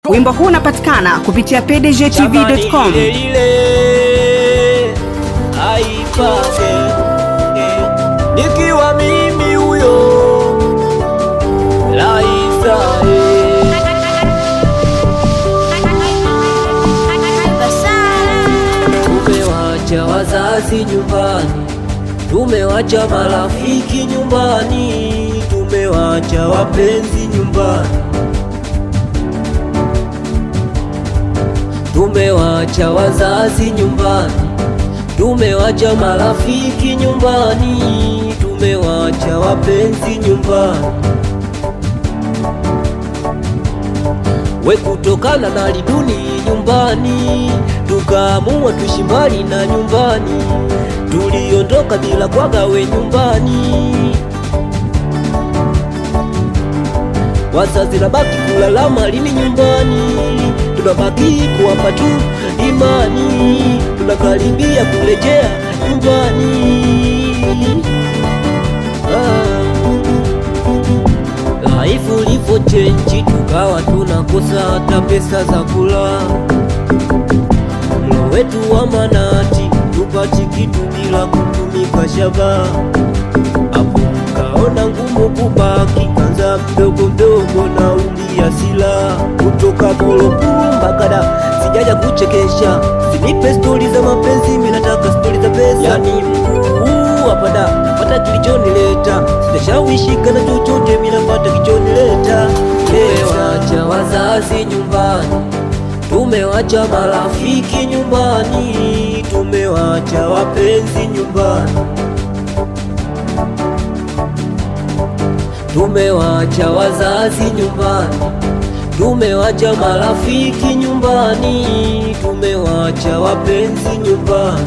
Wimbo huu unapatikana kupitia pdgtv.com. ile ile aipate eh, nikiwa mimi huyo Laisa eh. Tumewacha wazazi nyumbani, tumewacha marafiki nyumbani, tumewacha wapenzi nyumbani, tumewacha wazazi nyumbani, tumewacha marafiki nyumbani, tumewacha wapenzi nyumbani. We kutokana na liduni nyumbani, tukaamua tuishi mbali na nyumbani, tuliondoka bila kwaga we nyumbani. Wazazi nabaki kulalama lini nyumbani, tunabaki kuwapa tu imani, tunakaribia kurejea nyumbani. Ah. Laifu livo chenji, tukawa tunakosa hata pesa za kula. Mlo wetu wa manati, tupati kitu bila kutumika shaba. Hapo kaona ngumu kubaki, kanza mdogo mdogo na ulia sila kutoka Molopu mpaka da, sijaja kuchekesha, sinipe stori za mapenzi, mimi nataka stori za pesa. Yani mkuu hapa da, napata kilichonileta, sitashawishika na chochote, mimi napata kilichonileta. Tumewacha wazazi nyumbani, tumewacha marafiki nyumbani, tumewacha wapenzi nyumbani. Tumewacha wazazi nyumbani, tumewacha marafiki nyumbani, tumewacha wapenzi nyumbani.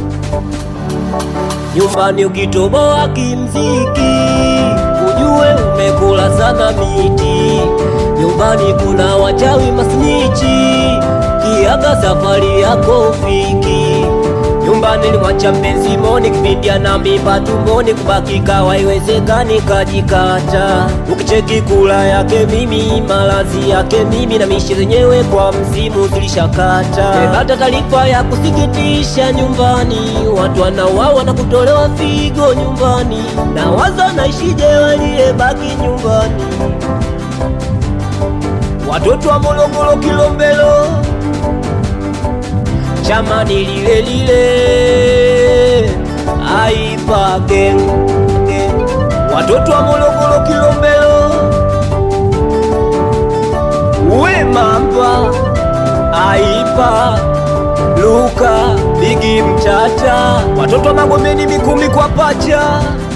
Nyumbani ukitoboa kimziki, ujue umekula sana miti. Nyumbani kuna wachawi masnichi, kiaga safari yako ufiki. Nyumbani limwacha mpenzi moni, kipindi ana mimba tumboni, kubaki kawa haiwezekani, kajikata. Ukicheki kula yake mimi, malazi yake mimi, na mishi zenyewe kwa msimu zilishakata. Nimepata taarifa ya kusikitisha nyumbani, watu wanauawa na kutolewa figo nyumbani, na waza naishije waliyebaki nyumbani, watoto wa Morogoro Kilombero chamani lile lile aipa gang gang. watoto wa Morogoro Kilombero we mamba aipa Luka Bigi Mtata watoto wa Magomeni Mikumi kwa pacha